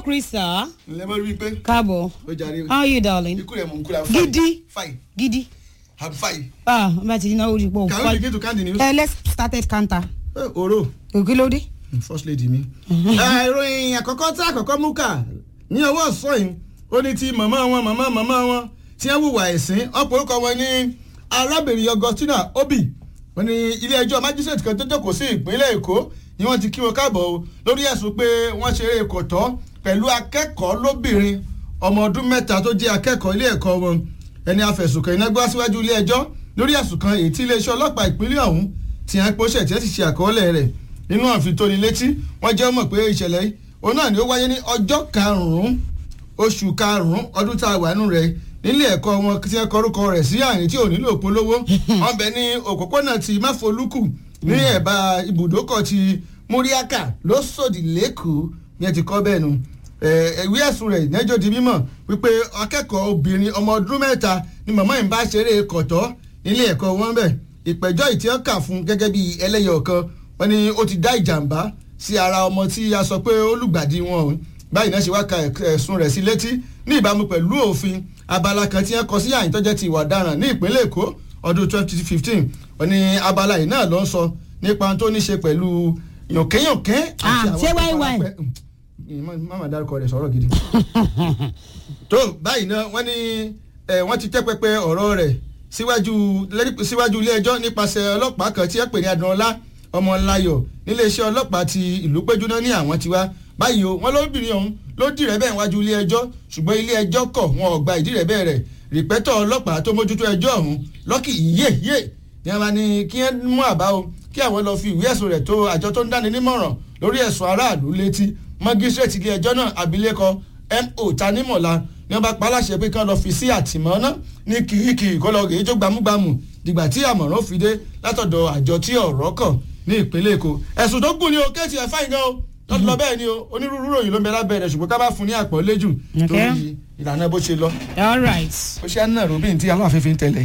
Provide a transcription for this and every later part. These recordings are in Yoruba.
Krista. ǹlẹ́ mọ́ rí i pé Káàbọ̀. ó jàre How are you darling? ikú rẹ̀ mọ̀ ń kúra fine Gidi. fine Gidi. i'm fine Ah, bá a ti náwó rí pọ̀. can we begin to count the news. Eh, let's start at counter. Eh, oro Òkè ló dé. first lady mi. Eh, ìròyìn àkọ́kọ́ tí àkọ́kọ́ mú kà ní ọwọ́ ọ̀sán yìí ó ní ti màmá wọn màmá màmá wọn tí wọ́n hùwà ẹ̀sìn ọ̀pọ̀ orúkọ wọn ní arábìnrin Augustina Obi wọ́n ní ilé ẹjọ́ magistrate kan tó jókòó sí ìpínlẹ̀ Èkó ni wọ́n ti kí wọn káàbọ̀ o lórí ẹ̀sùn pé wọ́n ṣeré kò tọ́ pẹ̀lú akẹ́kọ̀ọ́ lóbìnrin ọmọ ọdún mẹ́ta tó jẹ́ akẹ́kọ̀ọ́ ilé ẹ̀kọ́ wọn ẹni afẹ̀sùnkàn iná gbá síwájú ilé ẹjọ́ lórí ẹ̀sùn kan èyí tí iléeṣẹ́ ọlọ́pàá ìpínlẹ̀ ọ̀hún ti hàn pé ó ṣẹ̀ tí ẹ sì ṣe àkọọ́lẹ̀ rẹ̀ nínú àfitónilétí wọ́n jẹ́ mọ̀ pé ìṣẹ̀lẹ̀ yìí òun náà ni ó wáyé ní ọjọ́ karùn-ún oṣù karùn-ún ọdún tá a wà nù rẹ̀ nílé ẹ̀kọ́ wọn tí wọ́n kọrúkọ rẹ̀ sí àyìn tí ò nílò polówó wọ́n bẹ ní òpópónà ti máfolúkù ní ẹ̀bá ibùdókọ̀ ti múríákà lóṣòdì lẹ́kọ̀ọ́ ní ẹ ti kọ́ bẹ́ẹ̀ nu ìwé ẹ̀sùn rẹ̀ nẹ́jọ́ di mímọ̀ wípé akẹ́kọ̀ọ́ obìnrin ọmọ ọdún mẹ́ta ni màmá yìí bá ṣeré kọ̀tọ́ nílé ẹ̀kọ́ wọn bẹ̀ ìpẹ̀jọ́ ìtí wọn kà fún gẹ́gẹ́ bí ẹlẹ́yọ̀ kan wọ́n ní ó ti dá ìjàmbá sí ara ọmọ tí a sọ pé ó lùgbàdì wọn o báyìí náà ṣe wá ka ẹ̀sùn rẹ̀ sí létí ní ìbámu pẹ̀lú òfin abala kan tí wọ́n kọ sí àyìn tó jẹ́ ti ìwà ọ̀daràn ní ìpínlẹ̀ Èkó ọdún 2015 wọ́n ní abala yìí náà ló ń sọ nípa tó ní ṣe pẹ̀lú yànkẹ́yànkẹ́ Ah, ṣé tó wáyé fara wáyé? pẹ́- Mm, má- má má dárúkọ rẹ̀ sọ̀rọ̀ gidi tó báyìí náà wọ́n ní ẹ̀ wọ́n ti tẹ́ pẹpẹ ọ̀rọ̀ rẹ̀ síwájú lẹ́rí- síwájú ilé ẹjọ́ nípasẹ̀ ọlọ́pàá kan tí ẹ pè ní Adúnọlá Ọmọláyọ̀ níléeṣẹ́ ọlọ́pàá ti ìlú péjúná ní àwọn tiwa báyìí o wọ́n lóbìnrin ọ̀hún ló dìrẹ́ bẹ́ẹ̀ wájú ilé ẹjọ́ ṣùgbọ́n ilé ẹjọ́ kọ̀ wọn ò gba ìdírẹ́ bẹ́ẹ̀ rẹ̀ rìpẹ́tọ̀ ọlọ́pàá tó mójútó ẹjọ́ ọ̀hún lọ́kì yé yé ni a máa ní kí ẹ mú àbá o kí àwọn lọ fi ìwé ẹ̀sùn rẹ̀ tó àjọ tó ń dáni nímọ̀ràn lórí ẹ̀sùn aráàlú létí mágísírèètì ilé ẹjọ́ náà abilékọ mo tanimọ̀la ni wọ́n bá pa á láṣẹ pé kí wọ́n lọ fi sí àtìmọ́ná ní kìrìkìrì kó lọ rèé tó gbámúgbámú dìgbà tí àmọ̀ràn fi dé látọ̀dọ̀ àjọ tí ọ̀rọ̀ kàn ní ìpínlẹ̀ èkó ẹ̀sùn tó gùn ni o kéètì ẹ̀ fáìn gan o lọ́dún lọ bẹ́ẹ̀ ni o onírúurú ròyìn ló ń bẹ lábẹ́ rẹ̀ ṣùgbọ́n ká bá fún ní àpọ́nlé jù Okay. lórí ìlànà bó ṣe lọ All right. ó ṣe àná ròbìn tí aláàfin fi ń tẹ̀lé.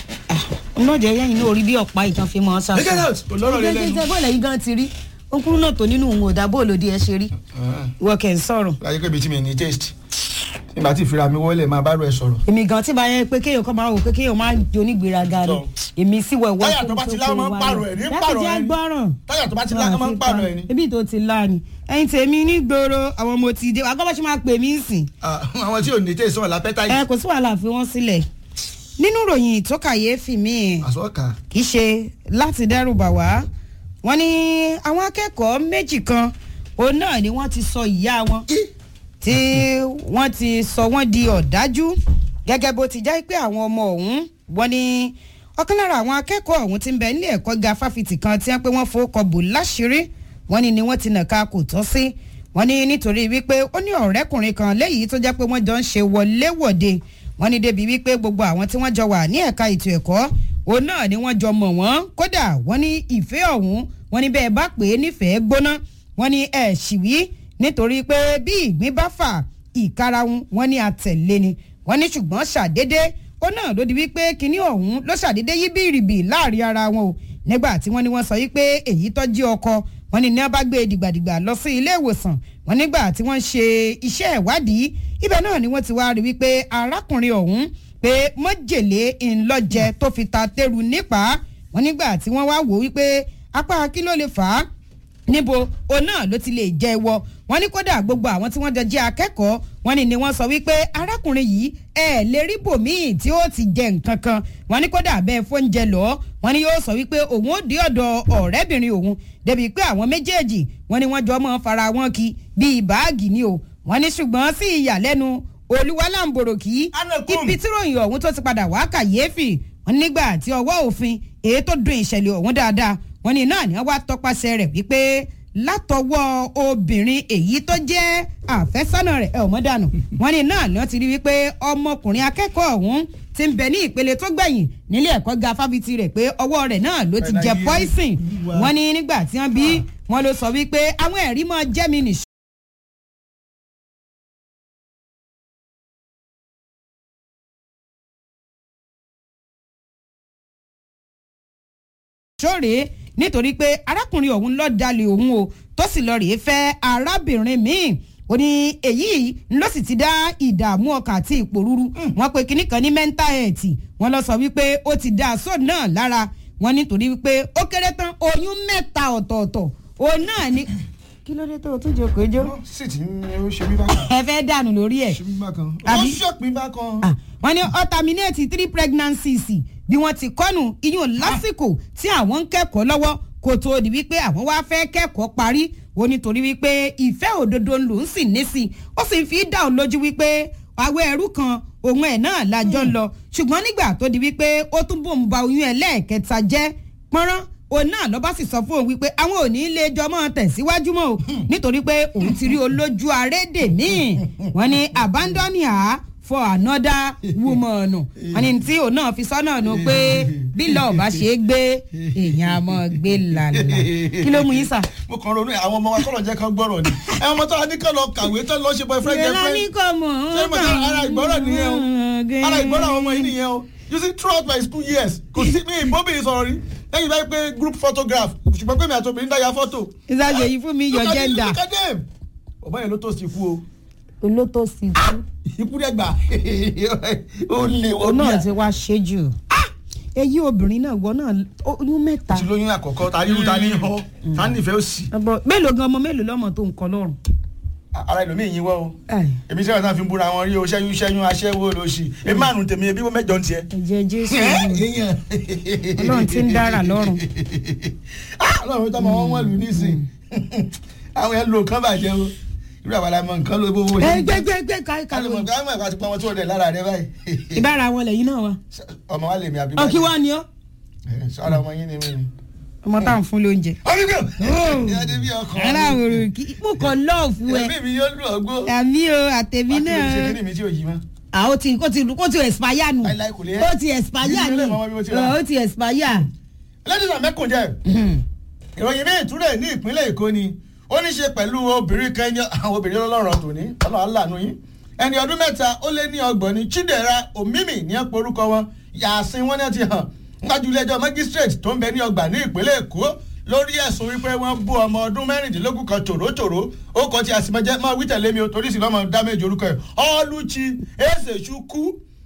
Ọlọ́jẹ̀ yẹ́yìn ní orí bí ọ̀pá ìtàn fi mọ́ ọ́ Take it out, kò lọ́rọ̀ lé lẹ́nu. Ṣé bọ́ọ̀lù yìí gan ti rí? Okuru náà tó nínú òun ò dá bóòlù di ẹ ṣe rí. Ìwọ kẹ̀ ń sọ̀rọ̀. láyé pé ibi tí mi ní taste nígbà tí ìfira mi wọlé máa bá rẹ sọ̀rọ̀. Èmi gan tí bá yẹ pé kéèyàn kọ́ máa wò pé kéèyàn máa jó nígbèraga ni. Sọ. Èmi sì wẹ̀ wọ́ Táyà tó bá ti lá, wọ́n máa ń pààrọ̀ ẹ̀ ní pààrọ̀ ẹ̀ ní. gbọ́ràn. táyà tó bá ti lá ká máa ń pààrọ̀ ẹ̀ ni. Ibi tó ti lá ni. Ẹyin tèmi ní gbòòrò àwọn ọmọ ti dé. Àgọ́ bá ṣe máa pè mí sìn. Ah, àwọn tí ò ní taste wọn lápẹ́tà Ẹ yìí. kò sí wàhálà fi wọ́n sílẹ̀. Nínú ìròyìn tó kàyéfì míì àsọ̀kà kì í ṣe láti dẹ́rù bà wá wọ́n ní àwọn akẹ́kọ̀ọ́ méjì kan òun náà ni wọ́n ti sọ ìyá wọn tí wọ́n ti sọ wọ́n di ọ̀dájú gẹ́gẹ́ bó ti jẹ́ pé àwọn ọmọ ọ̀hún wọ́n ní ọ̀kan lára àwọn akẹ́kọ̀ọ́ ọ̀hún ti ń bẹ nílé ẹ̀kọ́ ga fáfitì kan tí wọ́n pé wọ́n fowókọ bò láṣìírí wọ́n ní ni wọ́n ti nàka kò tọ́ sí wọ́n ní nítorí wípé ó ní ọ̀rẹ́kùnrin kan léyìí tó jẹ́ pé wọ́n jọ ń ṣe wọléwọ̀de wọ́n ní débi wípé gbogbo àwọn tí wọ́n jọ wà ní ẹ̀ka ètò ẹ̀kọ́ òun náà ni wọ́n jọ mọ̀ wọ́n kódà wọ́n ní ìfẹ́ ọ̀hún wọ́n ní bẹ́ẹ̀ bá pè é nífẹ̀ẹ́ gbóná wọ́n ní ẹ̀ ṣì wí nítorí pé bí ìgbín bá fà ìkarahun wọ́n ní àtẹ̀lé ni wọ́n ní ṣùgbọ́n ṣàdédé ó náà ló di wípé kinní ọ̀hún ló ṣàdédé yí bìrìbì láàrin ara wọn o nígbà tí wọ́n ní wọ́n sọ wípé èyí tó jí ọkọ wọ́n ní ní wọ́n bá gbé dìgbàdìgbà lọ sí ilé ìwòsàn wọ́n nígbà tí wọ́n ṣe iṣẹ́ ìwádìí ibẹ̀ náà ni wọ́n ti wá rí wípé arákùnrin ọ̀hún pé mọ́jèlé ńlọ́jẹ tó fi ta tẹ́rù nípa wọ́n nígbà tí wọ́n wá wò wípé apá kí ló lè fà á níbo òun náà ló ti lè jẹ ìwọ wọ́n ní kódà gbogbo àwọn tí wọ́n jọ jẹ́ akẹ́kọ̀ọ́ wọ́n ní ni wọ́n sọ wípé arákùnrin yìí ẹ lè rí bòmíì tí ó ti jẹ nǹkan kan wọ́n ní kódà bẹ́ẹ̀ fóúnjẹ lọ wọ́n ní yóò sọ wípé òun ó dé ọ̀dọ̀ ọ̀rẹ́bìnrin òun débi pé àwọn méjèèjì wọ́n ní wọ́n jọ mọ́ fara wọn kí bíi báàgì ni o wọ́n ní ṣùgbọ́n sí ìyàlẹ́nu olúwalàǹbòròkì Anakum. ibi tí ròyìn ọ̀hún tó ti padà wá kàyéfì wọ́n ní nígbà tí ọwọ́ òfin èyí tó dùn ìṣẹ̀lẹ̀ ọ̀hún dáadáa wọ́n ní náà ni wọ́n wá tọpasẹ̀ rẹ̀ wípé látọwọ́ obìnrin èyí tó jẹ́ àfẹ́sọ́nà rẹ̀ ẹ̀ ọ̀mọ́ dànù wọ́n ní náà ni wọ́n ti rí wípé ọmọkùnrin akẹ́kọ̀ọ́ ọ̀hún ti ń bẹ ní ìpele tó gbẹ̀yìn nílé ẹ̀kọ́ ga fáfitì rẹ̀ pé ọwọ́ rẹ̀ náà ló ti jẹ Pẹ̀lú ayé poison Olúwa. wọ́n ní nígbà tí wọ́n bí wọ́n ló sọ wípé àwọn ẹ̀rí mọ́ jẹ́mi nìṣó sóòrè nítorí pé arákùnrin ọ̀hún lọ́ọ́ dalẹ̀ òun o tó sì lọ́ọ́ rèé fẹ́ arábìnrin míì ó ní èyí ló sì ti dá ìdààmú ọkàn àti ìpòrúru wọn pe kinní kan ní mental health wọn lọ sọ wípé ó ti dá aṣọ náà lára wọn nítorí wípé ó kéré tán oyún mẹ́ta ọ̀tọ̀ọ̀tọ̀ òun náà ni kí ló dé tó o tún jókòó jó ó sì ti ń ó ṣe mí bákan ẹ fẹ́ dànù lórí ẹ̀ ṣe mí bákan ó Àbí? ṣọ̀pín bákan. Ah, wọ́n ní ó terminate three pregnancies bí wọ́n ti kọ́nù iyún lásìkò tí àwọn ń kẹ́kọ̀ọ́ lọ́wọ́ kó tó di wípé àwọn wá fẹ́ kẹ́kọ̀ọ́ parí ó nítorí wípé ìfẹ́ òdodo ló ń sì ní sí i ó sì ń fi dá òun lójú wípé àwọ̀ ẹrú kan òun ẹ̀ náà lájọ́ ń lọ ṣùgbọ́n nígbà tó di wípé ó tún bò ń ba oyún ẹ̀ lẹ́ẹ̀kẹta jẹ́ pọ́nrán òun náà lọ́ba sì sọ fún òun wípé àwọn ò ní lè jọ mọ́ tẹ̀síwájú mọ́ o nítorí pé òun ti rí olójú arédè míì wọ́n ní abandon her for another woman wọ́n ní tí òun náà fi sọ́nà nù pé bí lọ́ọ̀ bá ṣe é gbé èèyàn á mọ́ gbé làlà kí ló mú yín sà. mo kàn ronú ẹ àwọn ọmọ wa kọ́lọ̀ jẹ́ kán gbọ́rọ̀ ni ẹ ọmọ tó wà ní kán lọ kàwé tó lọ ṣe boyfriend ìrẹ́lá ní girlfriend kò mọ̀ ṣé mo sọ ara ìgbọ́rọ̀ nìyẹn o ara ìgbọ́rọ̀ àwọn ọmọ yìí nìyẹn o you see throughout my school years kò sí mi ìbóbìnrin sọ̀rọ̀ rí lẹ́yìn báyìí pé group photograph ṣùgbọ́n pé mi àti obìnrin dáyà fọ́tò. ìsàgbè yìí fún mi your Look at them, gender look at them. ọba yẹn ló tó sí ikú o olótó sí i ikú dẹ̀ gbà ó lè wọ́n òun bí náà i. ti wá ṣe jù èyí obìnrin náà wọ náà oyún mẹ́ta ti lóyún àkọ́kọ́ ta irú ta ní họ ta nífẹ̀ẹ́ òsì Ọbọ- mélòó gan ọmọ mélòó lọ́mọ tó ń kọ lọ́rùn. ara ẹlòmíì yín wọ́ o Ai, èmi sẹ́wọ̀n náà fi ń búra wọn rí o ṣẹ́yún ṣẹ́yún aṣẹ́wó lóṣì èmi márùn tèmi ebi wọ́n mẹ́jọ ń tiẹ̀. ẹ̀jẹ̀ jésù ọlọ́run ti ń dára lọ́rùn. Ah, ọlọ́run tó mọ wọn wọ́n lù nísìn àwọn yẹn lo nǹkan bàjẹ́ o irú àwọn àlàmọ nǹkan ló bó wọ́n ẹ gbẹgbẹgbẹ káyí kálọ̀ mọ̀ kálọ̀ káwọn ẹ̀ka ti pa wọn tí wọ́n dẹ̀ lára rẹ báyìí ìbára wọn lẹ́yìn náà wa. ọmọ wa lè mi àbí ọkì wa ni ọ sọ́ra ọmọ yín ni mí ni. ọmọ tá à ń fún lóúnjẹ. ọ̀gbìn Oh. ìyá débi ọkàn ara òrò kí mo kàn lọ́ọ̀fù ẹ ẹ̀mí mi yóò lù ọgbó. àmì o àtẹ̀mí ṣe náà kíní mi tí ò yí mọ́. à ó ti ó ti ó ti expire nù Láíláí kò lè ẹ́. ó ti expire Ìdílé ni mọ́mọ́ bí mo ti rà. ó ti expire. lẹ́dínà mẹ́kùnjẹ́ ìròyìn míì túrẹ̀ ní ìpínlẹ̀ èkó ni ó ní ṣe pẹ̀lú obìnrin kan ẹni àwọn obìnrin ọlọ́rọ̀ tòní ọlọ́run aláàánú yín ẹni ọdún mẹ́ta ó lé ní ọgbọ̀n ní chidera omimi ní ẹ̀pọ̀ orúkọ wọn yàásín wọn náà ti hàn níwájú ilé ẹjọ́ magistrate tó ń bẹ ní ọgbà ní ìpínlẹ̀ èkó lórí ẹ̀sùn wípé wọ́n bú ọmọ ọdún mẹ́rìndínlógún kan tòrótòró ó kọ́ ti àsìmọ́jẹ́ máa wí tẹ̀lé mi o torí sì lọ́mọ dá méjì orúkọ ẹ̀ ọ́lùchí èsèṣukú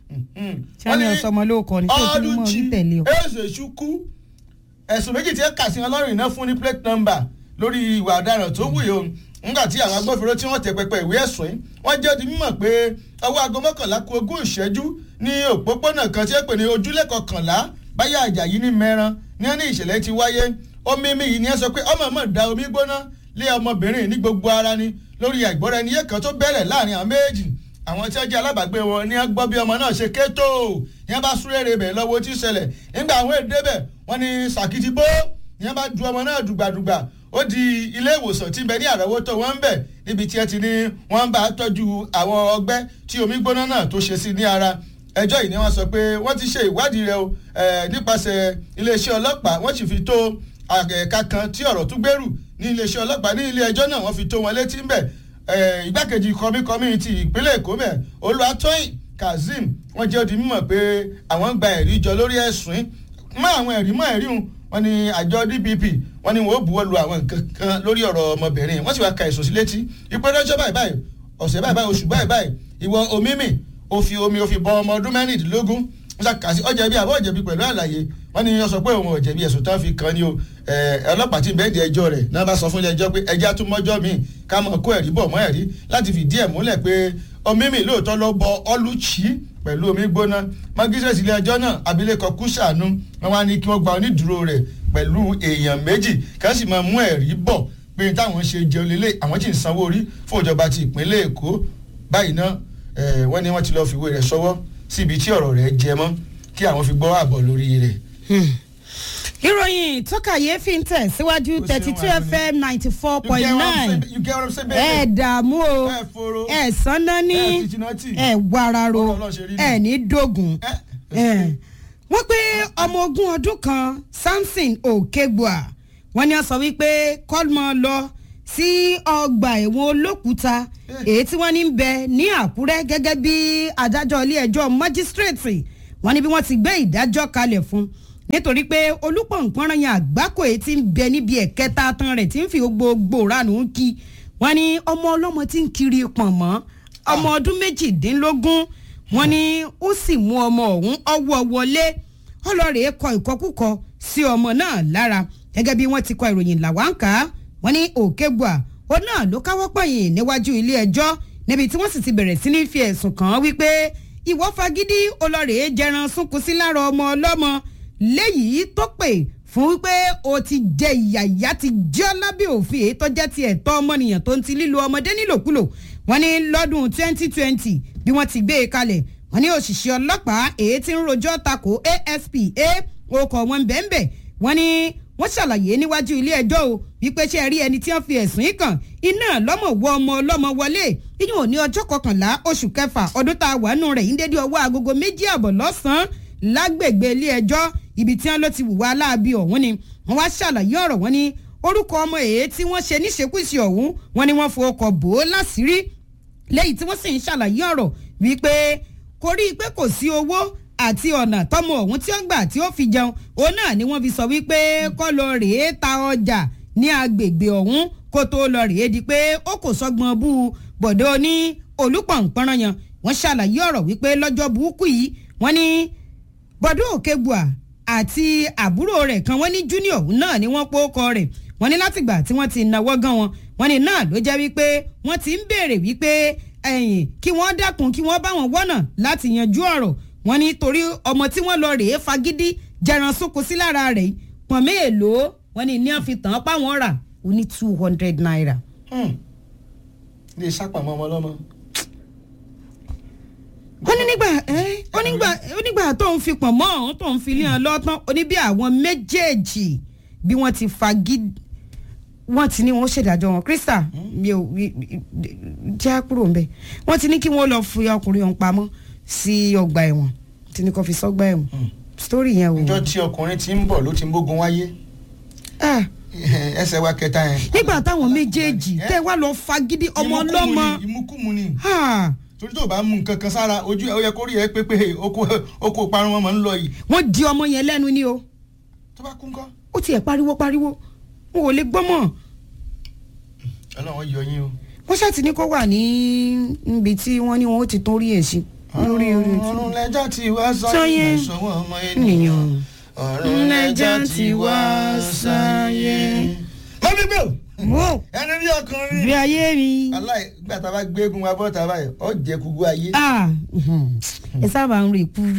sani ọsọmọ ló kọ ni tó tún mọ ọlùchí orí tẹ̀lé o. èsèṣukú ẹ̀sùn méjì tí ẹ kà sí wọn lọ́rùn iná fún ní plate number lórí ìwà ọ̀daràn tó wù yìí o nígbà tí àwọn agbófinró tí wọ́n tẹ pẹpẹ ìwé ẹ̀sùn yìí wọ́n jẹ́ di mímọ̀ pé ọwọ́ aago mọ́kànlá ku ogún ìṣẹ́jú ní òpópónà kan tí ẹ pè ní ojúlé kọkànlá báyà àjàyí ní mẹ́ran ní ẹni ìṣẹ̀lẹ̀ ti wáyé omi mi yìí ni ẹ sọ pé ọmọ mọ̀ da omi gbóná lé ọmọbìnrin ní gbogbo ara ni lórí àìgbọ́ra ẹni yé kan tó bẹ̀rẹ̀ láàrin àwọn méjì àwọn tí wọ́n jẹ́ alábàágbé wọn ní gbọ́ bí ọmọ náà ṣe ké tó ní wọ́n bá súré rè bẹ̀ lọ́wọ́ tí ń ṣẹlẹ̀ nígbà àwọn èdè bẹ̀ wọ́n ní sàkìtì bó ní wọ́n bá ju ọmọ náà dùgbàdùgbà ó di ilé ìwòsàn tí ń bẹ ní àrọ́wọ́tò wọn ń bẹ̀ níbi tí ẹ ti ní wọ́n bá tọ́jú àwọn ọgbẹ́ tí omi gbóná náà tó ṣe sí ní ara ẹjọ́ yìí ni wọ́n sọ pé wọ́n ti ṣe ìwádìí rẹ̀ o nípasẹ̀ iléeṣẹ́ ọlọ́pàá wọ́n sì fi tó ẹ̀ka kan tí ọ̀rọ̀ tún gbèrú ní iléeṣẹ́ ọlọ́pàá ní ilé ẹjọ́ náà wọ́n fi tó wọn létí ń bẹ̀ igbákejì kọmíkọmí ti ìpínlẹ̀ èkó mẹ́ olùwàtọ́yìn kazeem wọ́n jẹ́ odi mímọ̀ pé àwọn gba ẹ̀rí jọ lórí ẹ̀sùn mọ́ àwọn ẹ̀rí mọ́ ẹ̀rí hùn wọ́n ní àjọ dpp wọ́n ní wọ́n ó buwọ́ lu àwọn nǹkan kan lórí ọ̀rọ̀ ọmọbìnrin wọ́n sì wá ka ẹ̀sùn sí létí ìpẹ́rẹ́jọ́ báyìí báyìí ọ̀sẹ̀ báyìí báyìí oṣù báyìí báyìí ìwọ omimi ó fi omi ó fi bọ ọmọ ọdún mẹ́rìndínlógún wọ́n ṣàkàsí ọ̀jẹ̀bi àbọ̀ ọ̀jẹ̀bi pẹ̀lú àlàyé wọ́n ní yọ sọ pé òun ọ̀jẹ̀bi ẹ̀sùn tán fi kàn ní o ọlọ́pàá tí bẹ́ẹ̀ di ẹjọ́ rẹ̀ náà bá sọ fún ilé ẹjọ́ pé ẹjẹ́ àtúmọ̀jọ́ mi ká mọ̀ kó ẹ̀rí bọ̀ mọ́ ẹ̀rí láti fìdí ẹ̀ múlẹ̀ pé omimi lóòótọ́ ló bọ ọlùchí pẹ̀lú omi gbóná magistrate ilé ẹjọ́ náà abilékọ kúṣàánú wọn wá ní kí wọ́n gba onídùúró rẹ̀ pẹ̀lú èèyàn méjì ká sì máa mú ẹ̀rí bọ̀ pé táwọn ṣe jẹun lélẹ̀ àwọn tí ń sanwó orí fún ìjọba ti ìpínlẹ̀ èkó báyìí náà wọ́n ní wọ́n ti lọ́ọ́ fìwé rẹ̀ sọ́wọ́ síbi tí ọ̀rọ̀ rẹ̀ jẹ mọ́ kí àwọn fi gbọ́ àbọ̀ lórí rẹ̀. ìròyìn tó kàyéfì ń tẹ̀ síwájú thirty two fm ninety four point nine you get what I'm saying ẹ baby. dààmú o ẹ foro ẹ sanná ní ẹ tìtìnàtì. ẹ wararo Ọ̀rọ̀ Ọlọ́run ṣe rí ẹ ní dógùn ẹ ẹ wọ́n pé ọmọ ogún ọdún kan samson okegbua wọ́n ní wọ́n sọ wípé kọ́lmọ́ lọ sí ọgbà ẹ̀wọ̀n olókùúta èyí tí wọ́n ní ń bẹ ní àkúrẹ́ gẹ́gẹ́ bí adájọ́ ilé ẹjọ́ májísírèètì wọ́n ní bí wọ́n ti gbé ìdájọ́ kalẹ̀ fún nítorí pé olùpọ̀npọ̀nrán yẹn àgbákò èyí tí ń bẹ níbi ẹ̀kẹta tán rẹ̀ tí ń fi gbogbo ránù ń kí wọ́n ní ọmọ ọlọ́mọ tí ń kiri pọ̀n mọ́ ọmọ ọdún méjìdínlógún wọ́n ní ó sì mú ọmọ ọ̀hún ọwọ́ wọlé ọlọ́rẹ̀ẹ́ kọ ìkọkúkọ sí ọmọ náà lára gẹ́gẹ́ bí wọ́n ti kọ ìròyìn làwáǹkà wọ́n ní òkègbà ó náà ló káwọ́ pọ̀yìn níwájú ilé ẹjọ́ níbi tí wọ́n sì ti bẹ̀rẹ̀ sí ní fi ẹ̀sùn kàn án wípé ìwọ fagídí ọlọ́rẹ̀ẹ́ jẹran sunkún sí lára ọmọ ọlọ́mọ léyìí tó pè fún wípé o ti jẹ ìyà ìyá ti jẹ́ lábẹ́ òfin èyí tó jẹ́ ti ẹ̀tọ́ ọmọnìyàn tó ń ti lílo ọmọdé nílòkulò wọ́n ní lọ́dún 2020 bí wọ́n ti gbé e kalẹ̀ wọ́n ní òṣìṣẹ́ ọlọ́pàá èyí tí ń rojọ́ tako asp a okọ̀ wọn bẹ́ẹ̀nbẹ́ wọ́n ní wọ́n ṣàlàyé níwájú ilé ẹjọ́ o wípé ṣe rí ẹni tí wọ́n fi ẹ̀sùn yìí kàn iná lọ́mọ wọ ọmọ ọlọ́mọ wọlé iyún òní ọjọ́ kọkànlá oṣù kẹfà ọdún tá a wà nù rẹ̀ yín dédé ọwọ́ agogo méjì àbọ̀ lọ́sàn-án lágbègbè ilé ẹjọ́ ibi tí wọ́n ló ti wùwá aláàbí ọ̀hún ni wọ́n wá ṣàlàyé ọ̀rọ̀ wọn ni orúkọ ọmọ èyí tí wọ́n ṣe níṣekúṣe ọ̀hún wọn ni wọ́n fọwọ́kọ̀ bò ó láṣìírí lẹ́yìn tí wọ́n sì ń ṣàlàyé ọ̀rọ̀ wípé kò rí i pé kò sí owó àti ọ̀nà tọmọ ọ̀hún tí ó gbà tí ó fi jẹun òun náà ni wọ́n fi sọ wípé kọ́ lọ rèé ta ọjà ní agbègbè ọ̀hún kó tó lọ rèé di pé ó kò sọ́gbọ́n bú bọ̀dọ̀ ní olùpọ̀npọ̀nrán yan wọ́n ṣàlàyé ọ̀rọ̀ wípé lọ́jọ́ burúkú yìí wọ́n ní bọ̀dọ̀ òkègbùà àti àbúrò rẹ̀ kan wọ́n ní junior náà ni wọ́n pòókọ rẹ̀ wọ́n ní látìgbà tí wọ́n ti náwó gan wọn wọ́n ní náà ló jẹ́ wípé wọ́n ti ń béèrè wípé ẹ̀yìn kí wọ́n dákun kí wọ́n bá wọn wọ́nà láti yanjú ọ̀rọ̀ wọ́n ní torí ọmọ tí wọ́n lọ rèé fagídí jẹran sóko sí lára rẹ̀ pọ̀n mélòó wọ́n ní ní wọ́n fi tàn án páwọn rà ó ní two hundred naira. ilé sápàmọ́ ọmọ ọlọ́mọ. wọ́n ní nígbà onígbà onígbà tó ń fi pọ̀n mọ́ ọ̀hún tó ń fi lé wọn lọ́tán oní bí àwọn méjèèjì bí wọ́n ti fagídí wọ́n ti ní wọ́n ṣèdájọ́ wọn krista mi ò jẹ́ kúrò ńbẹ̀ wọ́n ti ní kí wọ́n lọ fi ọkùnrin ọ̀hún pamọ́ sí ọgbà ẹ̀wọ̀n tí ní kò fi sọ́gbà ẹ̀wọ̀n sítórì yẹn o. ìjọ tí ọkùnrin ti ń bọ̀ ló ti ń bógun wáyé ẹsẹ̀ wa kẹta yẹn. nígbà táwọn méjèèjì tẹ wá lọ fagídí ọmọ ọlọ́mọ. ìmúkùmù ni torí tó bá mú nǹkan kan sára ojú ẹ ó yẹ kó rí ẹ pépé oko parun wọn mọ̀ ń lọ yìí. wọ́n di ọmọ yẹn lẹ́nu ni o. tó bá kú ńkọ́. ó tiẹ̀ pariwo pariwo n ò lè gbọ́ mọ̀. ọlọ́run yọ yín o. wọ́n ṣáà ti ní kó wà ní níbi tí wọ́n ní wọn ó ti tún rí èsì. lórí orí ojú. ọ̀run lẹ́jà tí wá Sọ́yẹ́. sáyé ìṣòwò ọmọ ènìyàn. ènìyàn. ọ̀run lẹ́jà tí wá sáyé. mọ́mí bẹ́ẹ̀ wo ẹni bí ọkùnrin. bí ayé mi. aláì gbà tá a bá gbé egun wa bọ́ tá a báyìí ọ jẹ kúgbó ayé. ah mhm. ẹ sábà ń rí ikú.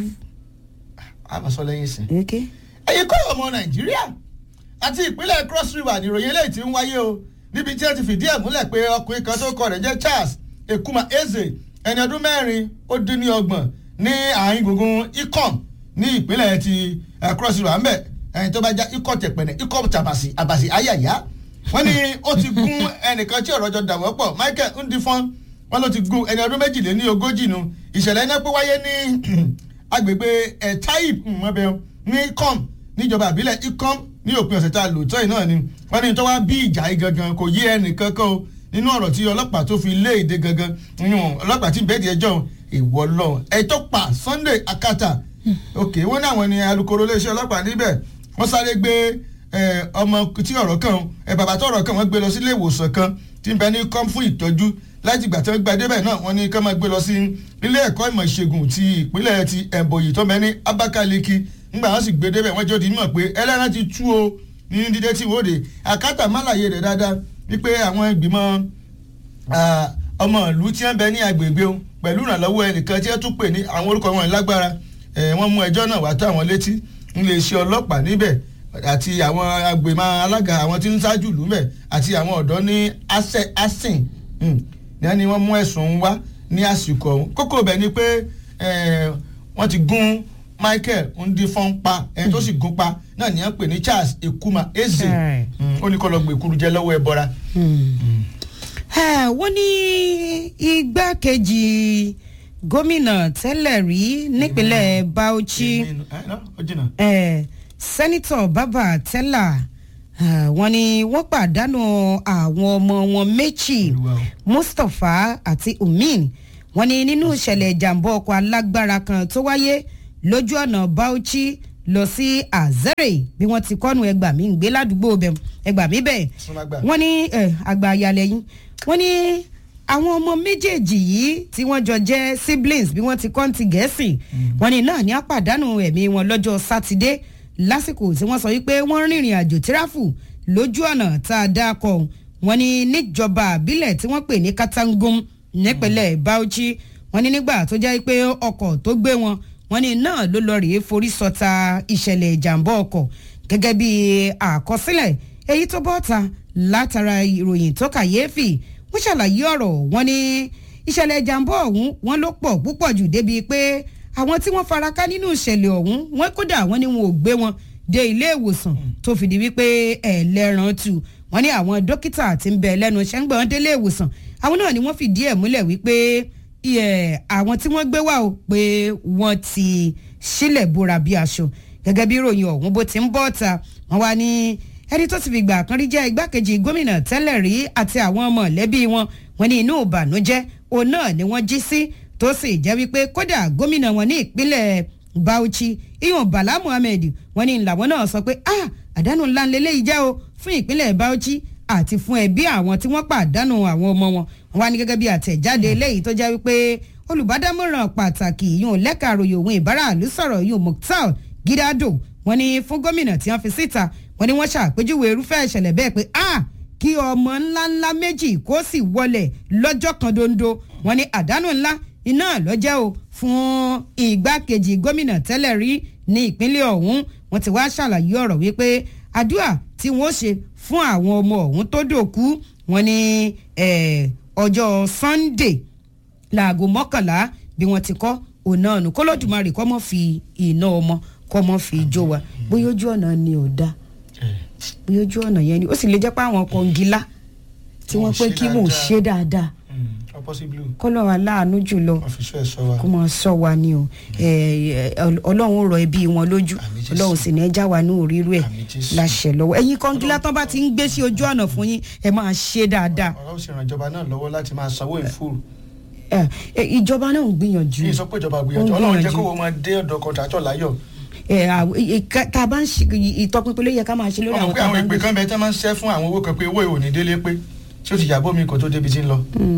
a máa sọ lẹ́yìn sìn. okay. ẹ̀yin kọ́ ọmọ nàìjíríà àti ìpínlẹ̀ cross river nìròyìn eléyìí ti ń wáyé o níbi tí wọ́n ti fìdí ẹ̀ múlẹ̀ pé ọkùnrin kan tó kọ rẹ̀ jẹ́ charles ekuma eze ẹni ọdún mẹ́rin ó dín ní ọgbọ̀n ní àárín gbùngbùn ikom ní ìpínlẹ̀ ti eh, cross river ńbẹ̀ ẹni tó bá já ikọ̀ tẹ̀pẹ̀nẹ̀ ikọ̀ tàbàsì àbàsì ayàyà wọ́n ní ó ti gún ẹnìkan tí ọ̀rọ̀ jọ dàwọ́ pọ̀ michael ndifon wọ́n ló ti gún ẹni ọdún méjìléní ogójì nu ìṣẹ̀lẹ̀ iná pé wáyé ní agbègbè ẹ̀ taib mọ́bẹ̀ ní com níjọba àbílẹ̀ ikom ní òpin ọ̀sẹ̀ tá a lò tọ́ ẹ̀ náà ni wọ́n ní tó wá bí ìjà yìí gangan kò yé ẹnì kankan o nínú ọ̀rọ̀ tí ọlọ́pàá tó fi lé èdè gangan nínú ọlọ́pàá tí bẹ́ẹ̀ di ẹjọ́ ìwọ lọ ẹ̀ tó pa sunday akata ok wọ́n ní àwọn ni alukoro iléeṣẹ́ ọlọ́pàá níbẹ̀ wọ́n sáré gbé eh, ọmọ tí ọ̀rọ̀ kan ẹ̀ bàbá tó ọ̀rọ̀ kan wọ́n gbé lọ sí ilé ìwòsàn kan tí ń bẹ ní kọ́m fún ìtọ́jú láti ìgbà tí wọ́n gba débẹ̀ náà wọ́n ní ká máa gbé lọ sí ilé ẹ̀kọ́ ìmọ̀ ìṣègùn ti ìpínlẹ̀ ti ẹ̀bọ̀yì tó bẹ ní abakaliki ńgbà wọ́n sì gbé débẹ̀ wọ́n jọ́ di mímọ̀ pé ẹlẹ́ran ti tú o ní dídé tí wòde àkátà málàyé rẹ̀ dáadáa wípé àwọn ìgbìmọ̀ ah, ọmọ ìlú tí wọ́n bẹ ní agbègbè o pẹ̀lú ìrànlọ́wọ́ ẹnìkan tí wọ́n tún pè ní àwọn orúkọ wọn lágbára eh, wọ́n mú ẹjọ́ náà wá tó àwọn létí ńlẹ̀ iṣẹ́ ọlọ́pàá níbẹ̀ àti àwọn agbèmọ̀ alága àwọn tí ń ṣáájú ìlú mẹ́ àti àwọn ọ̀dọ́ ní asẹ́ asin ní wọ́n ní wọ́n mú ẹ̀sùn wá ní àsìkò ọ̀hún kókó bẹ̀ ni pé eh, wọ́n ti gún michael ndifon pa ẹni tó sì gún pa náà ní wọ́n pè ní charles ekuma eze Ẹ̀. Mm, ó ní kó lọ gbèkúrú jẹ lọ́wọ́ ẹ bọ́ra. Ẹ, wọ́n ní igbákejì gómìnà tẹ́lẹ̀ rí nípínlẹ̀ Bauchi ó jìnnà. ẹ, sẹ́nitọ̀ bàbá tẹ́là ẹ, wọ́n ní wọ́n pàdánù àwọn ọmọ wọn méjì Olúwa o. Mustapha àti Umin wọ́n ní nínú ìṣẹ̀lẹ̀ ìjàmbá ọkọ̀ alágbára kan tó wáyé lójú ọ̀nà Bauchi lọ sí azere bí wọ́n ti kọ́nu ẹgbà mi ń gbé ládùúgbò bẹ̀ ẹgbà mi bẹ̀ Súnmọ́gbà. wọ́n ní eh, àgbà ayalẹ̀ yín wọ́n ní àwọn ọmọ méjèèjì yìí tí wọ́n jọ jẹ́ siblings bí wọ́n ti kọ́ ti gẹ̀ẹ́sì wọ́n ní náà ní àpàdánù ẹ̀mí wọn lọ́jọ́ sátidé lásìkò tí wọ́n sọ wípé wọ́n rìnrìn àjò tíráfù lójú ọ̀nà tá a dá kọ wọ́n ní níjọba àbílẹ̀ tí wọ́n pè ní katangum nípínlẹ̀ bauchi wọ́n ní nígbà tó jẹ́ pé ọkọ̀ tó gbé wọn wọ́n ní náà ló lọ rèé forí sọta ìṣẹ̀lẹ̀ ìjàmbá ọkọ̀ gẹ́gẹ́ bí àkọsílẹ̀ èyí tó bọ́ta látara ìròyìn tó kàyéfì wọ́n ṣàlàyé ọ̀rọ̀ wọn ní ìṣẹ̀lẹ̀ ìjàmbá ọ̀hún wọn ló pọ̀ púpọ̀ jù débi pé àwọn tí wọ́n fara ká nínú ìṣẹ̀lẹ̀ ọ̀hún wọ́n kódà wọ́n ní wọn ò gbé wọn dé ilé ìwòsàn tó fìdí wípé ẹlẹ́ran tù wọ́n ní àwọn dókítà tí ń bẹ lẹ́nu iṣẹ́ ń gbọ́n délé ìwòsàn àwọn náà ni wọ́n fìdí ẹ̀ múlẹ̀ wípé iye àwọn tí wọ́n gbé wá o pé wọ́n ti sílẹ̀ bóra bí aṣọ gẹ́gẹ́ bí ìròyìn ọ̀hún bó ti ń bọ́ ta wọ́n wá ní ẹni tó ti fi gbà kan rí jẹ́ igbákejì gómìnà tẹ́lẹ̀ rí àti àwọn mọ̀lẹ́bí wọn wọn ní inú ìbànújẹ́ òun náà ni wọ́n jí sí tó sì jẹ́ wípé kódà gómìnà wọn ní ìpínlẹ̀ bauchi iyun bala muhammed wọn ní làwọn náà sọ pé ah àdánù ńlá ńlẹ́lẹ́ yìí jẹ́ o fún ìpínlẹ̀ bauchi àti fún ẹbí àwọn tí wọ́n pàdánù àwọn ọmọ wọn wọn wá ní gẹ́gẹ́ bí àtẹ̀jáde eléyìí tó jẹ́ wípé olùbádámọ̀ràn pàtàkì yìí lẹ́ka àròyìn òun ìbáraàlú sọ̀rọ̀ yìí mukhtar gidado wọn ní fún gómìnà tí wọ́n fi síta wọn ní wọ́n ṣàpèjúwe irúfẹ́ ìṣẹ̀lẹ̀ bẹ́ẹ̀ pé ah kí ọmọ ńláńlá méjì kó sì wọlẹ̀ lọ́jọ́ kan dondo wọn ní àdánù ńlá iná lọ́jẹ́ o fún ìgbákejì gómìnà tẹ́lẹ̀ rí ní ìpínlẹ̀ ọ̀hún wọn ti wá ṣàlàyé ọ̀rọ̀ wípé àdúrà tí wọ́n ṣe fún àwọn ọmọ ọ̀hún tó dòkú wọn ní ọjọ́ sunday láago mọ́kànlá bí wọ́n ti kọ́ òun náà nù kólódùmarè kọ́ mọ́ fi iná ọmọ kọ́ mọ́ fi jó wa bóyá ojú ọ̀nà ni ò dáa bóyá ojú ọ̀nà yẹn ni ó sì lè jẹ́ pé àwọn kọ̀ǹgílá tí wọ́n pé kí mò ń ṣe dáadáa kọ́lọ́ aláàánú jùlọ kó máa sọ wa ni o ọlọ́run rọ ẹbí wọn lójú ọlọ́run sì ní ẹ já wa ní òrírú ẹ̀ láṣẹ lọ́wọ́ ẹ̀yin kọ́ńgílá tán bá ti ń gbé sí ojú ọ̀nà fún yín ẹ máa ṣe dáadáa. ọ̀rọ̀ sì ràn ìjọba náà lọ́wọ́ láti máa sanwó ìfúrù. ìjọba náà ń gbìyànjú. kí n sọ pé ìjọba gbìyànjú ọlọ́run jẹ́ kó wọ́n máa dé ọ̀dọ̀ kọ̀ǹtàtọ̀ láyọ̀ tá a bá ń ṣe ìtọpinpin ló yẹ ká máa ṣe lórí àwọn tá a bá ń gbé. àwọn ìpè kan bẹ tẹ́ máa ń ṣẹ́ fún àwọn owó kan pé owó ìwò ní délé pé tí ó ti yàgbọ́ mi kò tó débi tí ń lọ.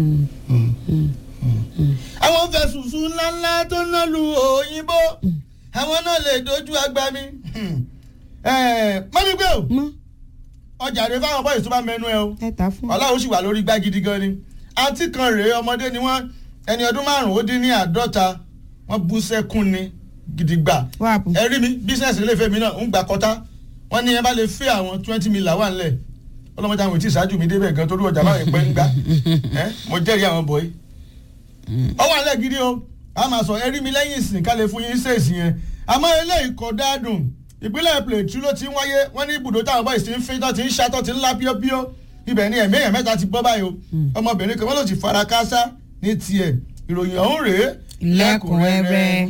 àwọn fẹ̀sùnsùn ńláńlá tó ná lu òyìnbó àwọn náà lè dojú agba mi. mọ́mí gbé o ọjà rẹ fáwọn bọ́ọ̀lù tó bá mẹ́nu ẹ o ọlọ́run sì wà lórí gbá gidi gan ni àǹtí kan rèé ọmọdé ni wọ́n ẹni ọdún márùn-ún ó dín ní àádọ́ta wọ́n bú sẹ́kún ni gidigba ẹ rí mi bísíǹsì ilé ìfẹ́ mi náà ń gbà kọ́tá wọ́n ní ẹ bá lè fẹ́ àwọn twenty million wà nílẹ̀ ọlọ́mọdé àwọn ètí ìṣáájú mi débẹ̀ gan torí ọjà báyìí pẹ́ ń gbá mo jẹ́rìí àwọn bọ̀ọ́yì. ọwọ́ alẹ́ gidi o a máa sọ ẹ rí mi lẹ́yìn ìsìn ká lè fún yín ṣèèṣì yẹn àmọ́ eléyìí kò dáadùn ìpínlẹ̀ Plateau ló ti ń wáyé wọ́n ní ibùdó táwọn bọ́ọ̀sì ti ń fi tó ti ń ṣàtọ̀ ti ń lá píọ́píọ́ ibẹ̀ ni ẹ̀mí èèyàn mẹ́ta ti bọ́ báyìí o ọmọbìnrin kan wọ́n ló ti fara káásá ní tiẹ̀ ìròyìn ọ̀hún rèé lẹ́kùnrẹ́rẹ́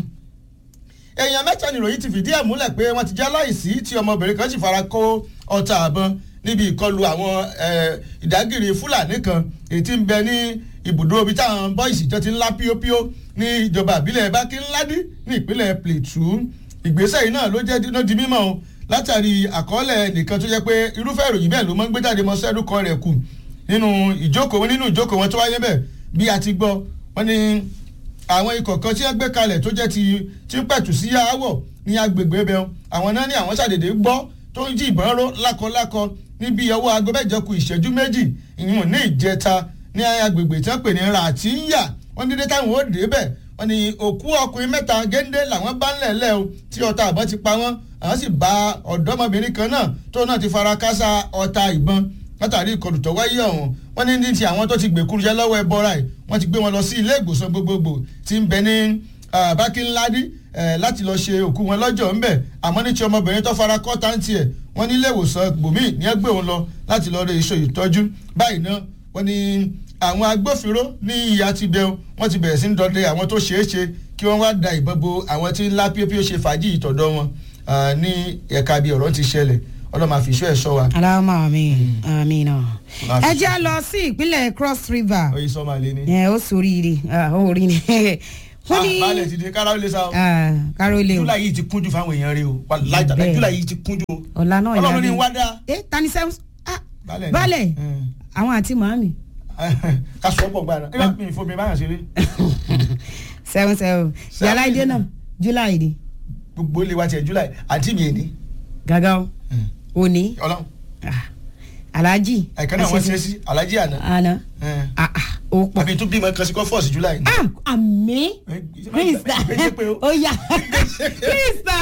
èèyàn mẹ́ta ni ìròyìn ti fìdí ẹ̀ múlẹ̀ pé wọ́n ti jẹ́ láìsí tí ọmọbìnrin kan sì fara kó ọta àbọn níbi ìkọlù àwọn ìdágìrì fúlàní kan èyí tí ń bẹ ní ibùdó ibi táwọn bọ́ìsì jọ ti ń lá píópíó ní ìjọba àbílẹ̀ bákínládì ní ìpínlẹ̀ Plateau ìgbésẹ̀ yìí náà ló jẹ́ dínà di mímọ́ o látàrí àkọọ́lẹ̀ nìkan tó jẹ́ pé irúfẹ́ ìròyìn bẹ́ẹ̀ ló máa ń gbé jáde mọ́ sẹ́dúkọ rẹ̀ kù nínú ìjókòó nínú ìjókòó wọn tó wáyé bẹ́ẹ̀ bí a ti gbọ́ wọ́n ní àwọn ikọ̀ kan tí wọ́n gbé kalẹ̀ tó jẹ́ ti tí ń pẹ̀tù sí aáwọ̀ ní agbègbè bẹ́ẹ̀ àwọn náà ní àwọn ṣàdédé gbọ́ tó ń jí ìbọn ró lákọlákọ níbi ọwọ́ aago mẹ́jọ kù ìṣẹ́jú méjì ìyún ní ìjẹta ní agbègbè tí wọ́n pè ní ràtíyà wọ́n dédé táwọn ó dé bẹ̀ wọ́n ní òkú ọkùnrin mẹ́ta géńdé làwọn bá ń lẹ̀lẹ́ o tí ọta àbọ̀ ti pa wọ́n àwọn sì bá ọ̀dọ́mọbìnrin kan náà tó náà ti fara kásá ọta ìbọn látàrí ìkọlù tó wáyé ọ̀hún wọ́n ní ní ti àwọn tó ti gbèkúrú jẹ́ lọ́wọ́ ẹbọra ẹ̀ wọ́n ti gbé wọn lọ sí ilé ìgbòsàn gbogbogbò tí ń bẹ ní bákínládì láti lọ ṣe òkú wọn lọ́jọ́ ńbẹ̀ àmọ́ ní ti ọmọbìnrin tó fara kọ́ táǹtì ẹ̀ wọ́n ní ilé ìwòsàn gbòmí ní ẹ gbé òun lọ láti lọ rẹ iṣẹ́ ìtọ́jú báyìí náà wọ́n ní àwọn agbófinró ní ìyá ti bẹun wọ́n ti bẹ̀rẹ̀ sí ń dọdẹ àwọn tó ṣeé ṣe kí wọ́n wá da ìbọn bo àwọn tí ńlá píopíó ṣe fàájì ìtọ̀dọ̀ wọn ní ẹ̀ka bí ọ̀rọ̀ ti ṣẹlẹ̀ ọlọ́mọ àfiṣọ́ ẹ̀ sọ wa. aláwọ̀ àmì àmì náà. ẹ jẹ́ lọ sí ìpínlẹ̀ cross river. oyin sọ máa lé ní. ẹ ó sóríire ó rí ni wọ́n ní balẹ̀ ti di kára ó lè sa o Ah, kárólé o july yìí ti kúnjú fáwọn èèyàn rẹ o wàláì tàbí Bẹ́ẹ̀. july yìí ti kúnjú o ọ̀la náà ọlọ́run ní ìyá wá dá ẹ tani sẹ́wọ́n ah balẹ̀ ni. balẹ̀ Mm. àwọn àti màámi ká sọ pọ̀ gbára ẹ bá mi ìfọ̀ mi báyà ṣeré sẹ́wọ́n sẹ́wọ́n yàrá ìdè náà july ni gbogbo ilé wa tiẹ̀ july àti mi èní gàgà o òní ọlọ́run ah, alhaji àìkán náà wọ́n ṣe é sí alájí àná àná Eh. ah ah ó pọ̀ àbí tún bímọ kan sí kọ́ fọ́ọ̀sì july. ah àmì Eh, krista gbèsè pé o. ó yà krista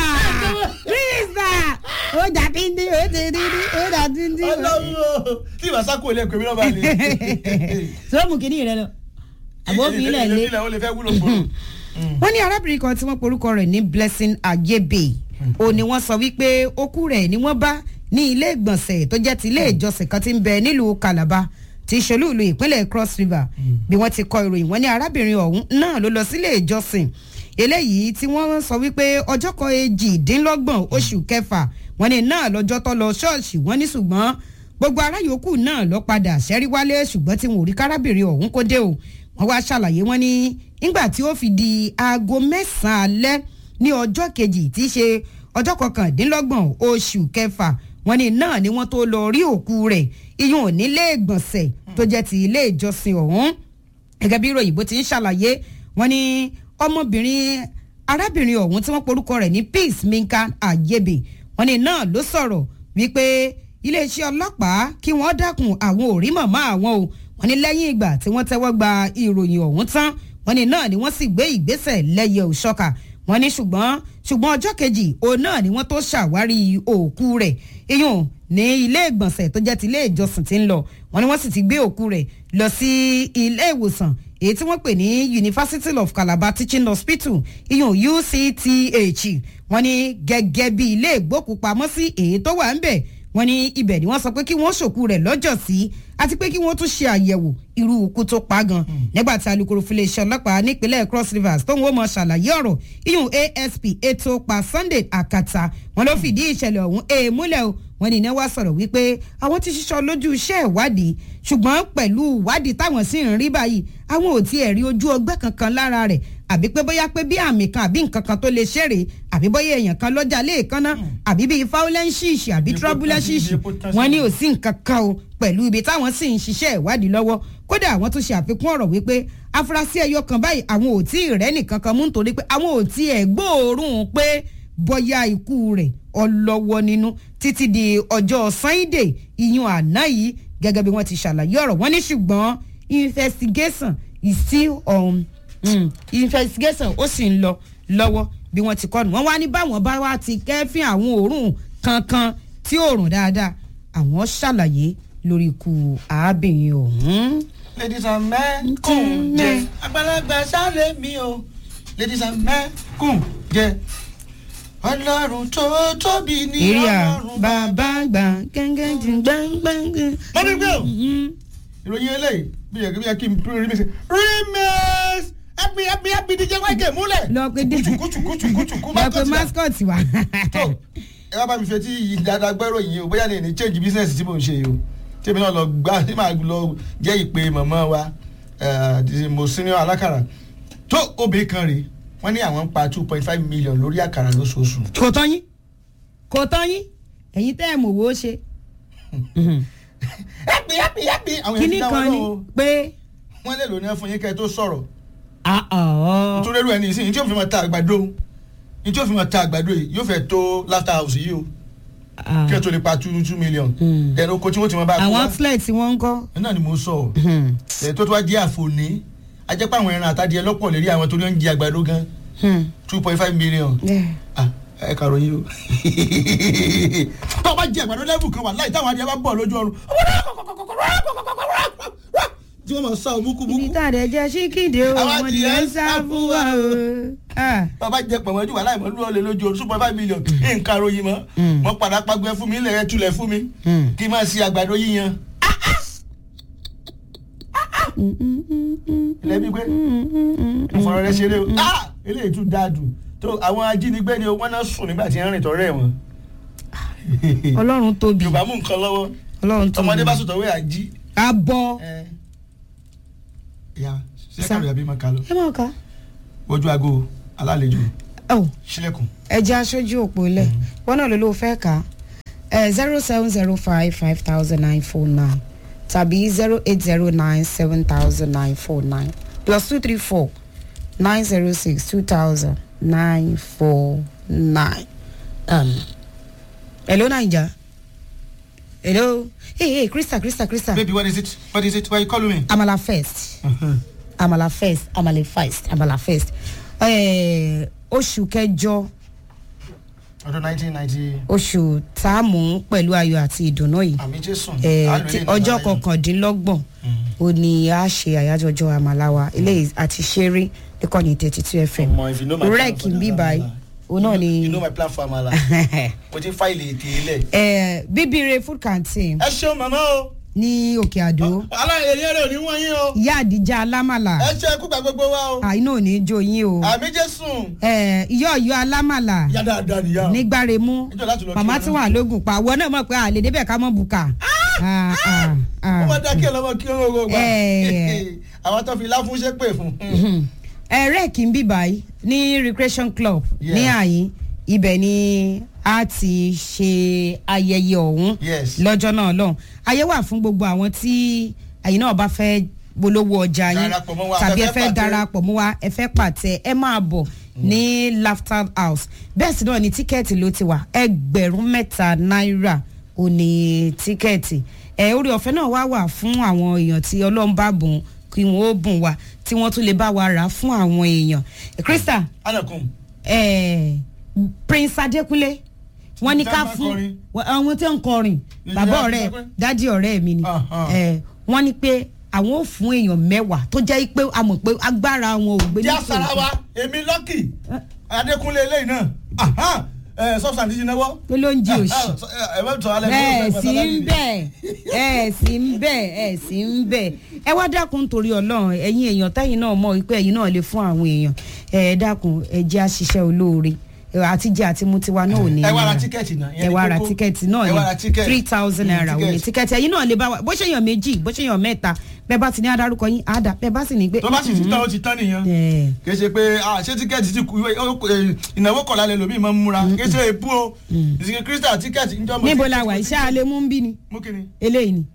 krista ó jà díndín ó ti díndín ó jà díndín ọlọ́run o tí ìbá sáko ilé ẹ̀kọ́ mi náà bá lè. sọ́ọ̀mù kìíní rẹ lọ àbófin ilẹ̀ lé ilẹ̀ ó lè fẹ́ wúlò gbòòrò. wọ́n ní arábìnrin kan tí wọ́n porúkọ rẹ̀ ní blessing ayebe ó ní wọ́n sọ wípé okú rẹ̀ ni wọ́n bá ní ilé ìgbọ̀nsẹ̀ tó jẹ́ ti ilé ìjọsìn kan tí ń bẹ nílùú calabar ti ṣolú ìlú ìpínlẹ̀ cross river bí wọ́n ti kọ ìròyìn wọ́n ní arábìnrin ọ̀hún náà ló lọ sílé ìjọsìn eléyìí tí wọ́n sọ wípé ọjọ́ kan èjìdínlọ́gbọ̀n oṣù kẹfà wọ́n ní náà lọ́jọ́ tó lọ ṣọ́ọ̀ṣì wọ́n ní ṣùgbọ́n gbogbo ará yòókù náà lọ padà ṣẹ́rí wálé ṣùgbọ́n tí wọn ò rí kárábìnrin ọ̀hún kó dé o wọ́n wá ṣàlàyé wọn ní nígbà tí ó fi di aago mẹ́sàn-án alẹ́ ní ọjọ́ kejì tí í ṣe ọjọ́ kọkàndínlọ́gbọ̀n oṣù kẹfà wọ́n ní náà ni wọ́n tó lọ rí òkú rẹ̀ iyún ò nílé ìgbọ̀nsẹ̀ tó jẹ́ ti ilé ìjọsìn ọ̀hún gẹ́gẹ́ bí ìròyìn bó ti ń ṣàlàyé wọ́n ní ọmọbìnrin arábìnrin ọ̀hún tí wọ́n porúkọ rẹ̀ ní peace minka ayebe wọ́n ní náà ló sọ̀rọ̀ wípé iléeṣẹ́ ọlọ́pàá kí wọ́n dákun àwọn ò rí màmá àwọn o wọ́n ní lẹ́yìn ìgbà tí wọ́n tẹ́wọ́ gba ìròyìn ọ̀hún tán wọ́n ní náà ni wọ́n sì gbé ìgbésẹ̀ lẹ́yẹ òṣọ́ka wọ́n ní ṣùgbọ́n ṣùgbọ́n ọjọ́ kejì òun náà ni wọ́n tó ṣàwárí òkú rẹ̀ iyùn ní ilé ìgbọ̀nsẹ̀ tó jẹ́ ti ilé ìjọsìn tí ń lọ wọ́n ní wọ́n sì ti gbé òkú rẹ̀ lọ sí ilé ìwòsàn èyí tí wọ́n pè ní University of Calabar Teaching Hospital iyùn UCTH wọ́n ní gẹ́gẹ́ bí ilé ìgbókùpamọ́sí èyí tó wà ń bẹ̀ wọ́n ní ibẹ̀ ni wọ́n sọ pé kí wọ́n ṣòkú rẹ̀ lọ́jọ́ sí àti pé kí wọ́n tún ṣe àyẹ̀wò irú ikú tó pa gan nígbà tí alukoro filéeṣẹ́ ọlọ́pàá nípínlẹ̀ Cross Rivers tó ń wọ́n mọ̀ ṣàlàyé ọ̀rọ̀ iyùn ASP ètò pa Sunday Akata wọ́n ló fìdí ìṣẹ̀lẹ̀ ọ̀hún èèmúlẹ̀ o wọ́n ní iná wá sọ̀rọ̀ wípé àwọn ti ṣiṣọ́ lójú iṣẹ́ ìwádìí ṣùgbọ́n pẹ̀lú ìwádìí táwọn sì ń rí báyìí àwọn ò tiẹ̀ rí ojú ọgbẹ́ kankan lára rẹ̀ àbí pé bóyá pé bí àmì kan àbí nǹkan kan tó lè ṣeré àbí bóyá èèyàn kan lọ́jà léèkánná àbí bíi faulenṣiṣi àbí trọbulẹṣiṣi wọ́n ní ò sí nǹkan kan o pẹ̀lú ibi táwọn sì ń ṣiṣẹ́ ìwádìí lọ́wọ́ kódà àwọn tún ṣe àfikún ọ̀rọ̀ wípé afurasí ẹyọ kan báyìí àwọn ò tí ì rẹ́ nìkan kan mú nítorí pé àwọn ò tí ẹ̀ gbóòórùn pé bóyá ikú rẹ̀ ọlọ́wọ́ nínú títí di ọjọ́ Sunday ìyún àná yìí gẹ́gẹ́ bí wọ́n ti ṣàlàyé ọ̀rọ̀ wọ́n ní ṣùgbọ́n investigation is still on um, investigation ó sì ń lọ lọ́wọ́ bí wọ́n ti kọ́nu wọ́n wá ní báwọn bá wá ti kẹ́fín àwọn òórùn kankan tí òórùn dáadáa àwọn ṣàlàyé lórí ikú arábìnrin ọ̀hún. ladies and men kùn jẹ àgbàlagbà sáré mi o ladies and men kùn jẹ ọlọ́run tó tóbi ní ìrìà ọlọ́run bàbá gbà gángan jù gbàngbàngbà. mọ́mí gbé o ìròyìn eléyìí bí yẹ kí yẹ kí n pín remix remix ẹbí ẹbí ẹbí díje wáìkè múlẹ̀ lọ pé dé kùtùkùtùkùtùkù lọ pé mascot wà. tó ẹ bá bá mi fẹ́ tí yìí dáadáa gbẹ́rọ yìí o bóyá ní ní change business tí mò ń ṣe yìí o tèmi náà lọ gbá tí màá lọ jẹ́ ìpè màmá wa eh, mo senior alákàrà tó obìnrin kan rèé wọ́n ní àwọn ń pa two point five million lórí àkàrà lóṣooṣù. kò tán yín kò tán yín ẹ̀yin tẹ́ ẹ̀ mọ̀ wò ó ṣe. ẹ̀pì ẹ̀pì ẹ̀pì àwọn èèyàn kíní ti dá wọn kan ni lọ́wọ́ pé wọ́n lè lò ní fún yín kẹ́ ẹ tó sọ̀rọ̀ àọ̀ nítorí ẹrú ẹni ìsìn tí yóò fi máa ta àgbàdo ní tí yóò fi máa ta àgbàdo yìí yóò fẹ́ tó laughter house yìí o kí ẹ tó lè pa two two million Hmm. ẹ̀rọ oko tí wọ́n ti máa bá a kó àwọn wá outlet tí wọ́n ń kọ́. náà ni mo sọ ẹ̀ tó tó wá jẹ́ àfòní ajẹ́pẹ́ àwọn ẹran àtàdìẹ lọ́pọ̀ lérí àwọn torí wọ́n ń jẹ àgbàdo gan two point five million ah ẹ kàrò yìí o tó o bá jẹ àgbàdo lẹ́bù kan wà láì táwọn adìẹ bá bọ̀ lójú ọrùn tí wọ́n máa sá o ibi múkúmúkú tá a dẹ̀ jẹ́ síkìdì o Àwọn ọmọdé adìyẹ ń ń sá sá fún fún wa wa o. Ah. bàbá jẹ pọ̀mọ́ jù wà láì mọ́ lúwọ́ lé lójú ọrùn two point five million nǹkan ròyìn mọ́ Mm. wọ́n padà pàgbẹ́ fún mi ilẹ̀ ẹ̀ tulẹ̀ fún mi Mm. kí n máa ṣe àgbàdo yíyan ilẹ̀ bí pé ìfọ̀rọ̀ rẹ ṣeré o ah eléyìí tún dáa dùn tó àwọn ajínigbé ni wọ́n náà sùn nígbà tí wọ́n rìn tọ́rẹ́ wọn ọlọ́run tóbi yorùbá mú nǹkan lọ́wọ́ ọlọ́run tóbi. ọmọdé bá sùn tọ́wé àjí abọ́ ẹ ya ṣé kàrò yàbí máa kà lọ. ẹ máa kà. ojú aago alálejò oh sílẹ̀kùn. ẹ jẹ́ aṣojú òpó lẹ̀ wọn náà ló ló fẹ́ kà á zero seven zero five five thousand nine four nine tàbí zero eight zero nine seven thousand nine four nine plus two three four nine zero six two thousand nine four nine. hello naija hello hey hey krista krista krista baby what is it what is it why you calling me. amala first amala first amala first amala first Eh, oṣù kẹjọ ọdún nineteen ninety oṣù tá a mú pẹ̀lú ayọ̀ àti ìdùnnú yìí àmì jésù. Eh, Àlọ́ tí ilé ìnáwó ọjọ́ ayọ̀. kọkàndínlọ́gbọ̀n ó ní a ṣe àyájọ́ ọjọ́ àmàláwa eléyìí àti ṣeré níkànnì thirty two fm Ọmọ, if you know my plan rec for ń that bí báyìí Amala, òun náà ni you know my plan for amala mo ti fáìlì ètè ilẹ̀. Eh, bíbíire food canteen ẹ ṣeun màmá o. ní òkè àdó aláìyẹ rẹ ò ní wọ́n yín o. ìyá àdìjà alámàlà ẹ ṣe kúgbà gbogbo wa o. àìní ò ní jó yín o àmì jésù. Eh, ìyá ọ̀yọ́ alámàlà ìyá dáadáa nìyá. nígbàremú Níjọ́ láti lọ kí màmá wọn tí náà. wọn àlógún pa àwọn náà mọ̀ pé àlè débẹ̀ ká mọ̀ bùkà. Ah, ah, ah. ó máa dákẹ́ lọ́mọ kí ó rọrùn gbà. Eh. àwọn tó fi láfún ṣe pè fún. ẹ̀rẹ́ kì í bí báyìí ní recreation club Yeah. ní àyín ibẹ̀ ni a ti ṣe ayẹyẹ ọ̀hún Yes. lọ́jọ́ náà lọ́hùn ayé wà fún gbogbo àwọn tí ẹ̀yin náà bá fẹ́ polówó ọjà yín Darapọ̀ mọ́ wa, tàbí ẹ ẹ fẹ́ fẹ́ pàtẹ. darapọ̀ mọ́ wa ẹ fẹ́ pàtẹ ẹ máa bọ̀ ní laughter house bẹ́ẹ̀ sì náà ni tíkẹ́ẹ̀tì ló ti wà ẹgbẹ̀rún mẹ́ta náírà ò ní tíkẹ́ẹ̀tì ẹ orí ọ̀fẹ́ náà wá wà fún àwọn èèyàn tí ọlọ́run bá bùn kí wọ́n ó bùn wa tí wọ́n tún lè bá wa rà á fún àwọn èèyàn krista anakun. eh, prince adekunle wọ́n ní ká Tá máa fún kọrin. àwọn tí ń kọrin Ìyá bàbá àti ọ̀rẹ́ sọ pé? dádì ọ̀rẹ́ mi ni Aha. Eh, wọ́n ní pé àwọn ò fún èèyàn mẹ́wàá tó jẹ́ pé a mọ̀ pé agbára wọn ò gbé jẹ́ ní àṣàrà wa èmi lọ́kì adékúnlé eléyìí náà Aha. Eh, substance ti náwó. pé ló ń jí òṣì ẹ bá tọ́ alẹ́ ẹ sì ń bẹ̀ ẹ sì ń bẹ̀ ẹ sì ń bẹ̀ ẹ wá dákun nítorí ọlọ́run ẹ̀yin èèyàn táyìn náà mọ̀ wípé ẹ̀yin náà lè fún àwọn èèyàn ẹ dákun ẹ jẹ́ àṣìṣe olóore ẹ, àtijọ́ àti mu tiwa náà ò ní ẹ wá ra nira. tíkẹ́ẹ̀tì náà. ẹ wá ra tíkẹ́ẹ̀tì náà ẹ wá ra ní tíkẹ́ẹ̀tì. three thousand naira Mm, òní tíkẹ́ẹ̀tì ẹ̀yin náà lè bá wa bó ṣe yàn méjì bó ṣe yàn mẹ́ta bẹ́ẹ̀ bá ti ní adarúkọ yín àdá bẹ́ẹ̀ bá sì ní gbé. tó bá sì ti tán ó ti tán nìyẹn. ẹ kì í ṣe pé ah, ṣé tíkẹ́ẹ̀tì ti kú eh, ìnáwó kọ̀ọ̀lá lè lòmíì máa ń múra kì í ṣe èbú o ìsìnkì kírísítà tíkẹ́ẹ̀tì ń jọ́ mọ́ níbo la wà iṣẹ́ alẹ́ mú ń bí ni mú kí ni. eléyìí ni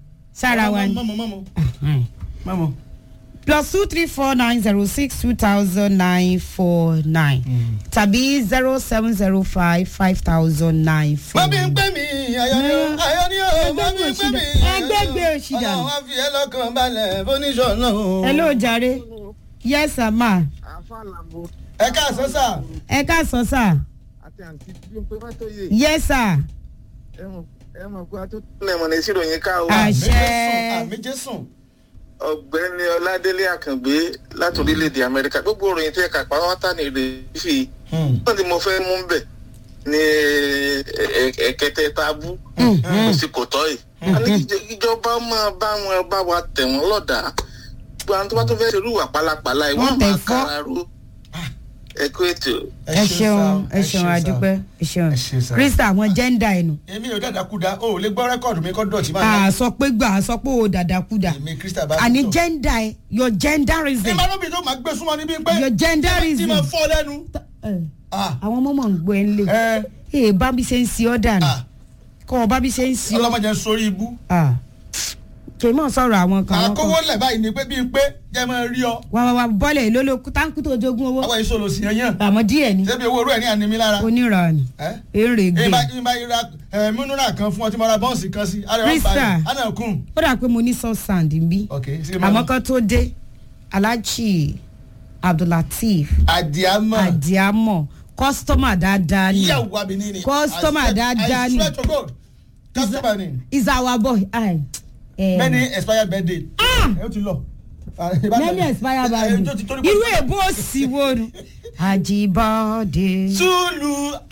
sára wa ni. mọ́mọ́ mọ́mọ́ mọ́mọ́. plus two three four nine zero six two thousand nine four nine tàbí zero seven zero five five thousand nine four. mọ́mí ń pè mí ayọ̀ ni ó ayọ̀ ni ó mọ́mí ń pè mí. Ẹgbẹ́gbẹ́ òṣì dànù. ọlọ́run á fi ẹ́ lọ́kàn balẹ̀ fóníṣọ̀ náà. hello jare yes sir ma àfàlàbò ẹ káàsán sà. ẹ káàsán sir àti àǹtí bímpé fàtòyè yes sir ẹ mọ̀ pé a tó tẹ̀lé mọ̀ ní síròyìn ká o. Àṣẹ. àmì jésùn. ọ̀gbẹ́ni ọládélé àkàngbé láti orílẹ̀-èdè amẹ́ríkà gbogbo òròyìn tí ẹ̀ka pàápàá ní èrè fi wọ́n ti mo fẹ́ mú bẹ̀ ní ẹ̀kẹ́tẹ́ tábú kò sí kò tọ́ yìí. a ní kí ìjọba máa bá wọn bá wa tẹ̀ wọ́n lọ́dà gbogbo àwọn tó bá tó fẹ́ ṣerú wà pálapàla yìí Wọ́n wọ́n tẹ̀ máa fọ́. kára ró ẹ̀kú ètò. ẹ ṣeun ẹ ṣeun adúpẹ́ ẹ ṣeun Ẹ ṣeun, sir. krista àwọn jẹ́ńdà ẹnu èmi ò dàda kúda o ò lè gbọ́ rẹ́kọ̀dù mi kọ́ dọ̀tí máa a sọ pé gbà a sọ pé o dàdàkúdà èmi kírísítà bá àní tó. jẹ́ńdà ẹ your ẹ genderism máa lóbi tó máa gbé súnmọ́ níbí pé your tí genderism máa fọ́ lẹ́nu. ẹ, Ah, àwọn ọmọ mọ̀ ń gbọ́ ẹ ń lé ẹ, ee bá bí ṣe ń si ọ́ dànù ah, kọ́ ọ bá bí ṣe ń si ọ́ ọlọ́mọdé ń sórí ibú. kì í mọ̀ sọ̀rọ̀ àwọn kan àwọn àkówó kan lẹ̀ báyìí ni pé bíi pé jẹ́ máa rí ọ. wà wà wà bọ́ọ̀lẹ̀ ló ló táǹkù tó jogún owó àwọn èso lò sí yan yàn. àmọ́ díẹ̀ ni ṣébi owó orú ẹ̀ ní ànímí lára. onírànì ẹ́ èrè gbé ìbá ìbá ìra ẹ̀ múnúrà kan fún ọtí mọ́ra bọ́ǹsì kan sí. Krista. ana kun. ó dà pé mo ní sọ sand bí ok ṣe àmọ́ kan tó dé alhaji abdullateef àdìámọ̀. adiamọ kọ́sítọ́mà dáadáa ni ìyàwó abìní ni. Customer I swear- dáadáa ni. I swear to God. customer ni. is our boy ai eh, many expired birthday. ẹ ó ti lọ. many expire Ẹ, value tó ti torí pé- irú èbó òsì wo nu ajibade Zulu